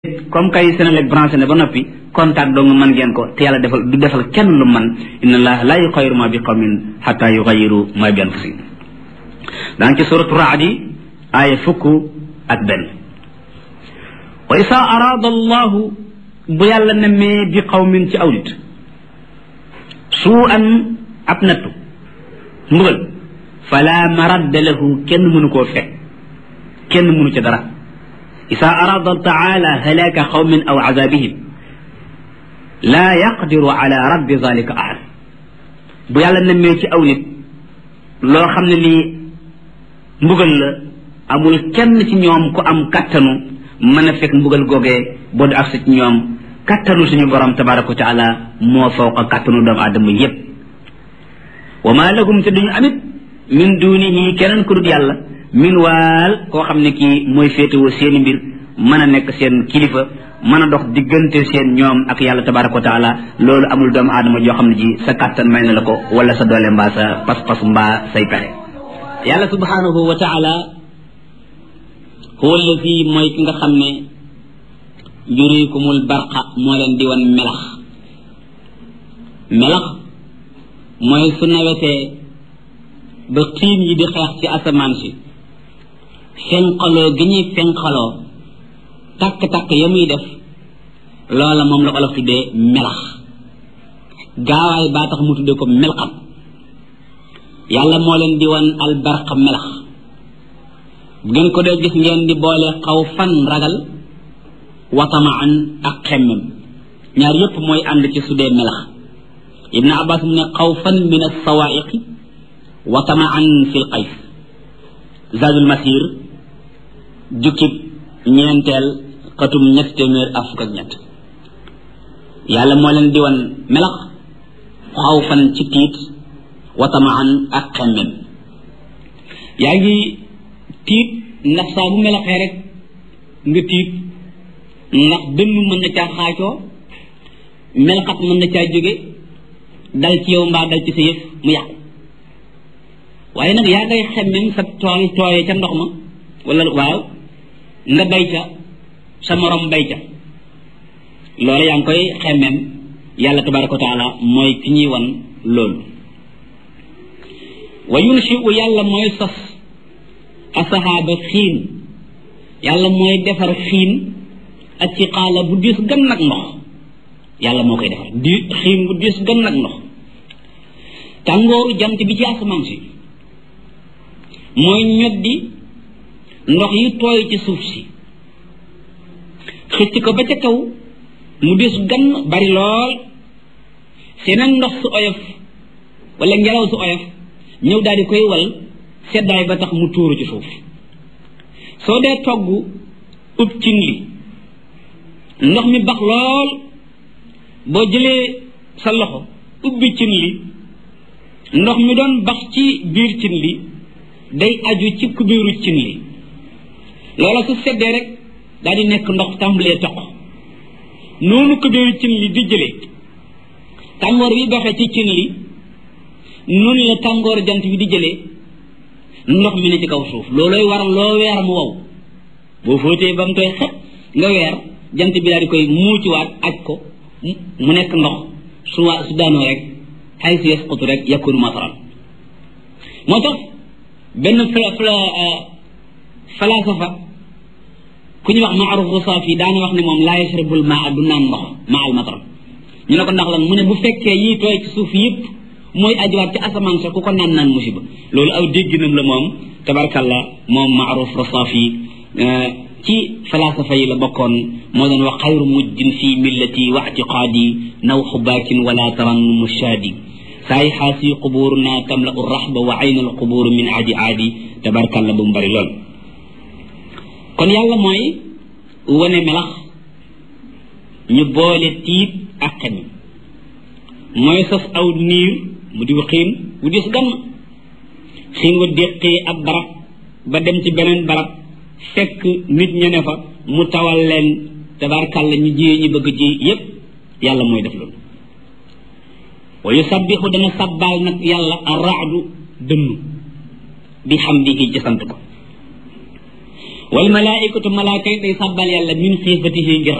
comme kay Senelec branché ne ba noppi contact dong mën ngeen ko te yàlla defal du defal kenn lu man inna allaha la yuxayiru ma bi qawmin xata yuxayiru ma bi anfusihim daan ci suratu raad yi aaya fukk ak benn wa isa arada allahu bu yàlla nemmee bi qawmin ci aw nit suu an ab nattu mbugal fala maradda lahu kenn mënu koo fekk kenn mënu ca dara isa arada taala halaka qawmin aw azabihim la yaqdiru ala raddi zalika ahad bu yàlla nemmee ci aw nit loo xam ne lii mbugal la amul kenn ci ñoom ku am kattanu mën a fekk mbugal googee boo du agsi ci ñoom kattanu suñu borom tabaraka wa taala moo fawqa kattanu doomu aadama yépp wa ma lahum te duñu amit min dunihi keneen ku dul yàlla min waal koo xam ne kii mooy féetewoo seeni mbir mën a nekk seen kilifa mën a dox diggante seen ñoom ak yàlla tabaraka wa taala loolu amul doomu aadama joo xam ne ji sa kàttan may na la ko wala sa doole mbaa sa pas-pas mbaa say pexe yàlla subhanahu wa taala huwa allazi mooy ki nga xam ne yurikumul barqa moo leen di wan melax melax mooy su nawetee ba xiin yi di xeex ci asamaan si fenqaloo gi ñuy fenqaloo takk-takk ya muy def loola moom la olof tuddee melax gaawaay baa tax mu tuddee ko melxam yàlla moo leen di wan albarq melax bu ngeen ko dee gis ngeen di boole xaw fan ragal watamaan ak xemmem ñaar yépp mooy ànd ci su dee melax ibn abbas mu ne xaw fan min alsawaiqi watamaan fi l qays zadul masir jukkib ñeenteel xatum ñett téeméer ak fukk ak ñett yàlla moo leen di wan melax xaw fan ci tiit watamaan ak xemmem yaa ngi tiit ndax saa bu melaxee rek nga tiit ndax dënn mën na caa xaacoo melaxat mën na caa jóge dal ci yow mbaa dal ci sa yëf mu yàqu waaye nag yaa ngay xemmem sa tool tooyee ca ndox ma wala waaw nga bay ca sa morom bay ca loolu yaa ngi koy xemmem yàlla tabaraka wa taala mooy ki ñuy wan loolu wa yunshi'u yàlla mooy sos asahaaba xiin yàlla mooy defar xiin ak ci xaala bu diis gën nag ndox yàlla moo koy defar di xiin bu diis gën nag ndox tàngooru jant bi ci asamaan si mooy ñoddi ndox yi tooy ci suuf si xëcc ko ba ca kaw mu diis gann bari lool seneen ndox su oyof wala ngelaw su oyof ñëw daal di koy wal seddaay ba tax mu tuuru ci suuf soo dee togg ub cin li ndox mi bax lool boo jëlee sa loxo ubbi cin li ndox mi doon bax ci biir cin li day aju ci kubéeru cin li loola su seddee rek daal di nekk ndox tàmbalee toq noonu kubéeru cin li di jëlee tàngoor bi baxee ci cin li noonu la tàngoor jant bi di jëlee ndox mi ne ci kaw suuf loolooy waral loo weer mu wow boo fóotee ba mu koy xet nga weer jant bi daal di koy muuciwaat aj ko mu nekk ndox su waa su daanoo rek xay si yasqutu rek yakunu mataran moo tax benn fla fla falasafa ku ñuy wax maaruf rusaafi daana wax ne moom laa yashrabul maa du naan ndox maa al matar ñu ne ko ndax lan mu ne bu fekkee yii tooy ci suuf yëpp mooy ajuwaat ci asamaan sa ku ko naan naan musiba loolu aw dégginam la moom tabarkalla moom maaruf rusaafi ci falasafa yi la bokkoon moo doon wax xayru mujjin fi millati wa atiqaadi naw xubaakin wala tarannumu shaadi saay xaasi qubuuruna tamla u raxba wa ayna al qubuur min aadi aadi tabarkalla bu mu bari lool kon yàlla mooy wane melax ñu boole tiit ak xen mooy sos aw niir mu di xiin wu dis gann xiin wa déqee ab barab ba dem ci beneen barab fekk nit ña ne fa mu tawal leen tabarkalla ñu jiyee ñu bëgg ji yépp yàlla mooy def loolu wa yusabbixu dana sabbaal nag yàlla arraadu dënnu bi xamdihi ci sant ko wal malaikatu malaaka yi day sàbbal yàlla min xiifatihi ngir